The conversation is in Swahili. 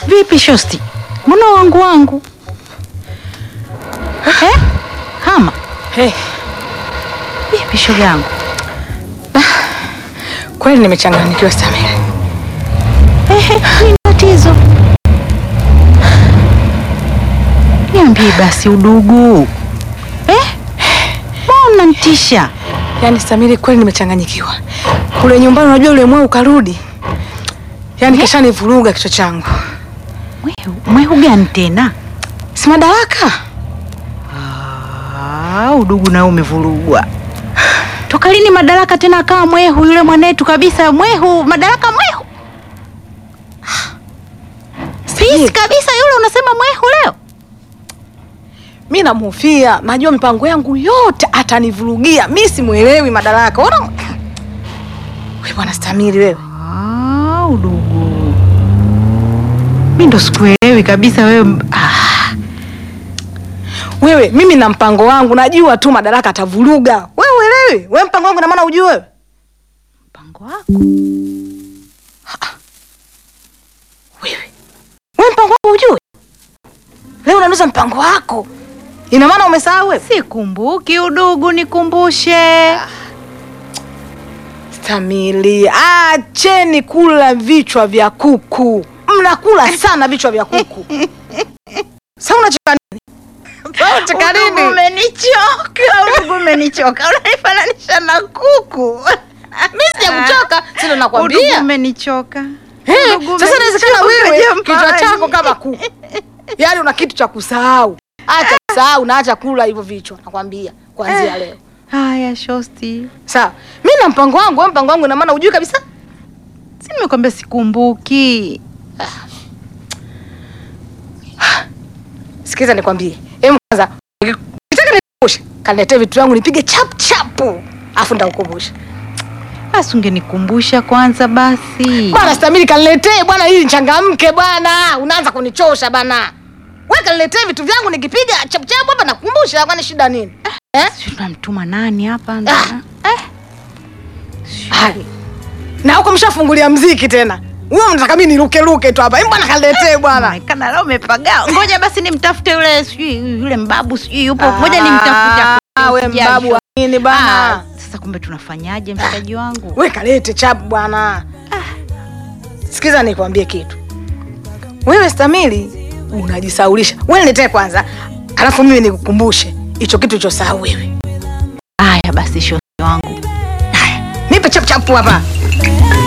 Vipi shosti, mbona wangu wangu eh? Hama Hey, vipi shoga yangu? kweli nimechanganyikiwa Samia. Ehe, nini tatizo? Niambie basi udugu eh? Mbona ntisha? Yaani Samiri, kweli nimechanganyikiwa. Kule nyumbani, unajua yule mweu ukarudi, yaani kashanivuruga kichwa changu. Mwehu, mwehu gani tena? Si Madaraka Ah, udugu nao umevurugwa. Toka lini Madaraka tena akawa mwehu yule mwanetu kabisa mwehu Madaraka mwehu? Peace kabisa yule unasema mwehu leo? mi namhofia, najua mipango yangu yote atanivurugia. Mi simwelewi Madaraka. Ona we bwana Samiri, wewe Ah, udugu. Mi ndo sikuelewi kabisa wewe. Ah, wewe, mimi na mpango wangu, najua tu Madaraka atavuruga. Wewe uelewi? Wewe mpango wangu na maana ujue wewe mpango wako. wewe wewe mpango wangu ujue. Leo unanuza mpango wako, ina maana umesahau wewe. Sikumbuki udugu, nikumbushe. Stamili, acheni kula vichwa vya kuku. Mnakula sana vichwa vya kuku. Sasa unacheka nini? Sasa unacheka Udugu nini? umenichoka, udugu umenichoka. Unanifananisha na kuku. Mimi sijakuchoka, sio Udugu nakwambia. umenichoka. Eh, Udugu Sasa inawezekana umenichoka wewe jamani. kichwa chako kama kuku. Yaani una kitu cha kusahau. Acha kusahau na acha kula hivyo vichwa, nakwambia kuanzia leo. Haya, shosti. Sawa. Mimi na mpango wangu, wewe mpango wangu ina maana ujui kabisa? Si nimekwambia sikumbuki. Sikiza nikwambie. Hebu kwanza ukitaka nikukumbushe, kaniletee vitu vyangu nipige chap chapu. Afu ndakukumbusha. Basi ungenikumbusha kwanza basi. Bwana Stamili kaniletee bwana ili nichangamke bwana. Unaanza kunichosha bana. Wewe kaniletee vitu vyangu nikipiga chap chapu hapa nakukumbusha kwani shida nini? Eh? Sijui tunamtuma nani hapa? Ah. Eh? Hai. Na huko mshafungulia mziki tena. Wewe unataka mimi niruke ruke tu hapa. Hebu bwana kaniletee bwana. Kana leo umepagaa. Ngoja basi nimtafute yule sijui yule mbabu sijui yupo. Ngoja nimtafute. Ah, wewe mbabu wa nini bana? Ah, sasa kumbe tunafanyaje mshikaji wangu? We kalete chapu bwana. Sikiza nikwambie kitu. Wewe Stamili unajisaulisha. Wewe niletee kwanza, alafu mimi nikukumbushe hicho kitu ulichosahau wewe. Haya basi shosti wangu. Nipe chapu chapu hapa.